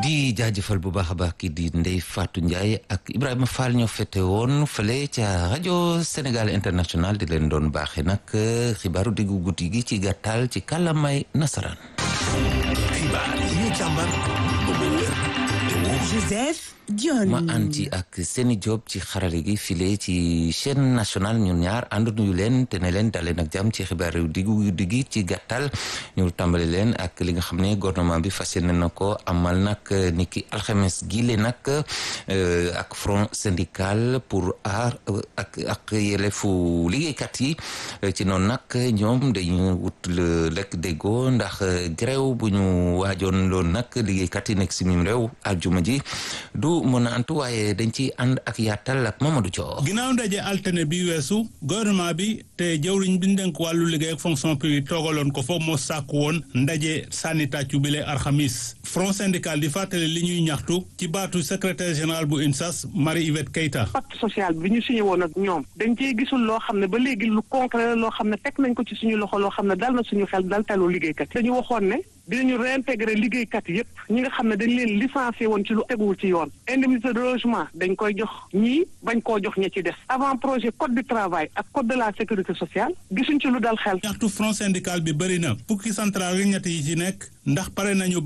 di jaajëfal bu baax a baax kii di Ndeye Fatou Ndiaye ak Ibrahima Fall ñoo fete woon fële ca rajo Sénégal international di leen doon baaxee nag xibaaru diggu guddi gi ci gàttal ci kàllaamay nasaraan. xibaar yi ñu càmbar ba mu wér te wóor. Joseph Dione ma ànd ci ak Seni Diop ci xarale gi file ci chaîne nationale ñun ñaar ànd nuyu leen te ne leen dalee nag jàmm ci xibaar yu diggu guddi gi ci gàttal ñu tàmbali leen ak li nga xam ne gouvernement bi fas yéene na ko amal nag niki alxames gile nag ak front syndical pour aar ak ak yelleefu liggéeykat yi ci noonu nag ñoom dañu wut lekk déggoo ndax grève bu ñu waajoon loon nag liggéeykat yi nekk si mim réew aljuma ji du mën a antu waaye dañ ci ànd ak yaatal ak Mamadou Thior. ginnaaw ndaje altine bi weesu gouvernement bi te jawriñ bi dénk wàllu liggéey ak fonction publique toogaloon ko fa moo sàkku woon ndaje sànni tàccu bile alxamis front syndical di fàttali li ñuy ñaxtu ci baatu secrétaire général bu UNSAS Marie Yvette Keita. pacte social bi ñu signé woon ak ñoom dañ cee gisul loo xam ne ba léegi lu concret la loo xam ne teg nañ ko ci suñu loxo loo xam ne dal na suñu xel dal talu liggéeykat dañu waxoon ne dinañu réintégrer liggéeykat yépp ñi nga xam ne dañ leen licencié woon ci lu teguwul ci yoon indemnité de logement dañ koy jox ñii bañ koo jox ña ci des avant projet code du travail ak code de la sécurité sociale gisuñ ci lu dal xel ñaxtu front syndical bi bëri na fukki central yi ñett yi ci nekk ndax pare nañu